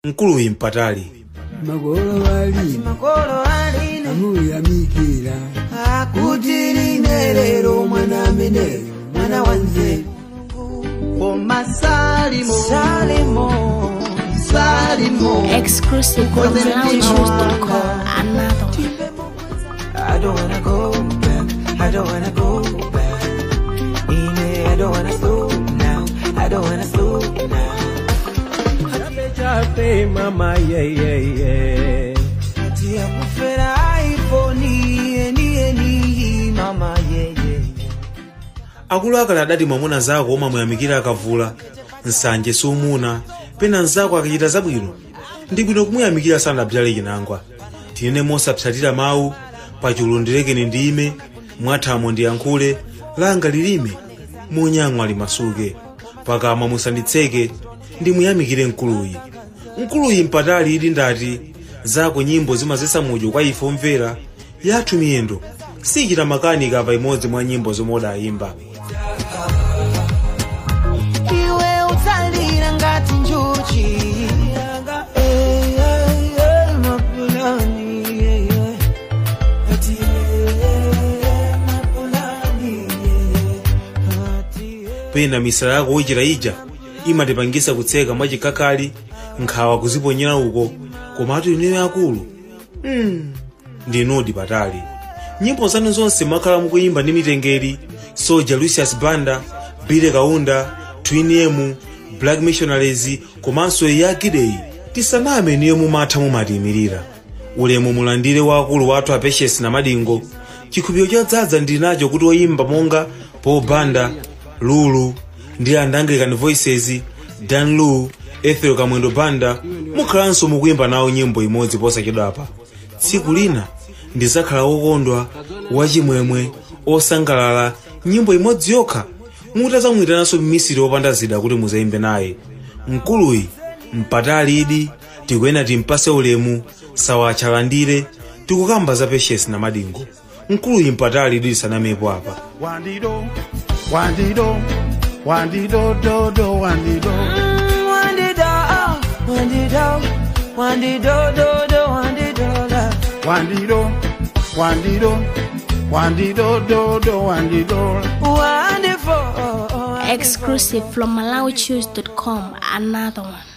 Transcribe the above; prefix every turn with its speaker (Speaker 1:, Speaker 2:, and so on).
Speaker 1: mkuluyi mpatali
Speaker 2: magolo balina
Speaker 3: makolo aline
Speaker 2: amuyamikira
Speaker 3: akuti line lero mwana ameneyo mwana wanze koma salimo salimo salimo
Speaker 4: Exclusive from loungehouse.com. Another one.
Speaker 3: I don't wanna go back. I don't wanna go back. Ine, I don't wanna slow now. I don't wanna slow now.
Speaker 5: chape mama yeyeye
Speaker 3: Ati ya kufera iPhone, eni eni mama yeah yeah.
Speaker 1: akulu akale adati mwamuna zako omwe amuyamikira akavula nsanje sumuna pena nzako akachita zabwino ndi bwino kumuyamikira sanabzale chinangwa tinene mosapsatira mawu pachulu ndirekeni ndime mwathamo ndiyankhule langa lilime munyamwa limasuke pakamwa musanditseke ndimuyamikire mkuluyi mkuluyi mpatali ili ndati zako nyimbo zimazesa mudyo kwa ife omvera yathu miyendo sichita makanika pa imodzi mwa nyimbo zomwe udayimba
Speaker 3: iwe utsalira ngati njuchi Eh, eh, eh, mapulani, eh, eh. Ati, eh, eh, mapulani, eh, eh. Ati, eh.
Speaker 1: pena misala yako wochita ija imatipangisa kutseka mwachikakali nkhawa kuziponyera uko komatu ineyo akulu mm. ndinudi patali nyimbo zanu zonse mwakhala mukuyimba ndi mitengeri soja lucius banda bile kaunda twin emu black missionaries komanso yakideyi tisaname niyo mumatha mumatiyimirira ulemu mulandire waakulu wathu apeshesi na madingo chikhupiro chodzaza ndili nacho kuti oyimba monga paul banda lulu ndi and anglican voices dan lu ethel kamwendo banda mukhalanso mukuyimba nawo nyimbo imodzi posachedwapa tsiku lina ndizakhala wokondwa wachimwemwe osangalala nyimbo imodzi yokha mutazamwitananso mmisiri wopanda zida kuti muzayimbe naye mkuluyi mpatali idi tikuyena timpase ulemu sawatchalandire tikukamba za peshesi na madingo mkuluyi mpatali idi lisanamepo apa
Speaker 6: Wandido, wandido, wandido, do, do, wandido.
Speaker 3: Mm, wandida, wandida, wandido, do, do, wandido, la.
Speaker 6: Wandido, wandido, wandido, do, do, wandido.
Speaker 3: Wonderful.
Speaker 4: Exclusive from MalawiChoose.com. Another one.